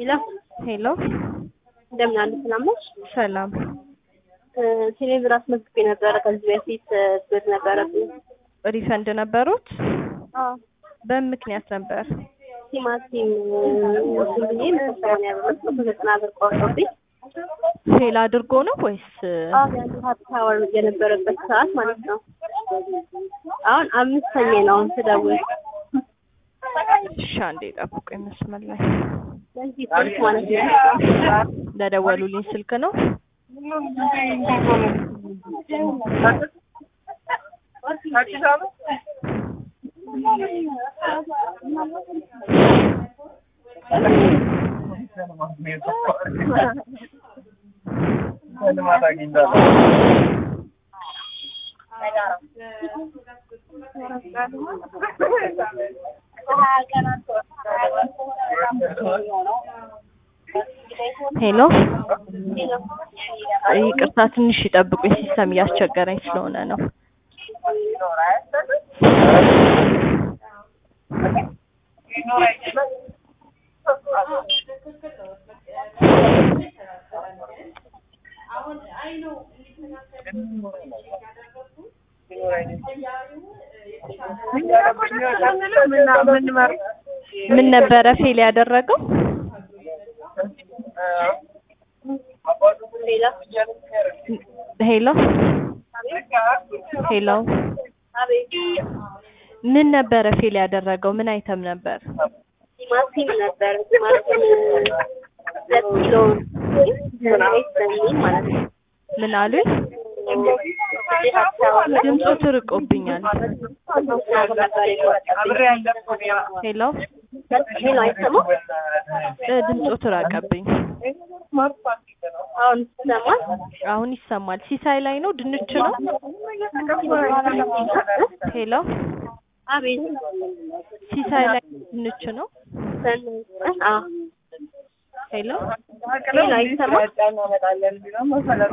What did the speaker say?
ሄሎ ሄሎ እንደምን አሉ? ሰላም ነሽ? ሰላም። ቴሌብር አስመዝግቤ ነበረ ከዚህ በፊት ብር ነበረብኝ። ሪፈንድ ነበሩት? አዎ በምን ምክንያት ነበር? ቲማቲም እንትን ብዬ መሰሰማን ያበረት መቶ ዘጠና ብር ቆርጦብኝ ፌል አድርጎ ነው ወይስ? አሁን ያሉ ሀብት አወር የነበረበት ሰዓት ማለት ነው። አሁን አምስተኛ ነው አሁን ስደውል እሺ አንዴ ጠብቁኝ መስመር ላይ በዚህ ስልክ ማለት ነው። ለደወሉልኝ ስልክ ነው። ሄሎ ይቅርታ ትንሽ ይጠብቁኝ፣ ሲስተም እያስቸገረኝ ስለሆነ ነው። ምን ነበረ ፌል ያደረገው? ሌላ ሄሎ ሄሎ አቤት ምን ነበረ ፌል ያደረገው? ምን አይተም ነበር? ቲማቲም ነበር። ቲማቲም ሁለት ኪሎ ዘይት በሚል ማለት ነው። ምን አሉኝ? ድምፁ ትርቆብኛል። ሄሎ ሄሎ አይሰማም? እ ድምፁ ትራቀብኝ። አሁን ይሰማል? አሁን ይሰማል። ሲሳይ ላይ ነው? ድንች ነው? ሄሎ አቤት ሲሳይ ላይ ድንች ነው? አዎ ሄሎ ሄሎ አይሰማም?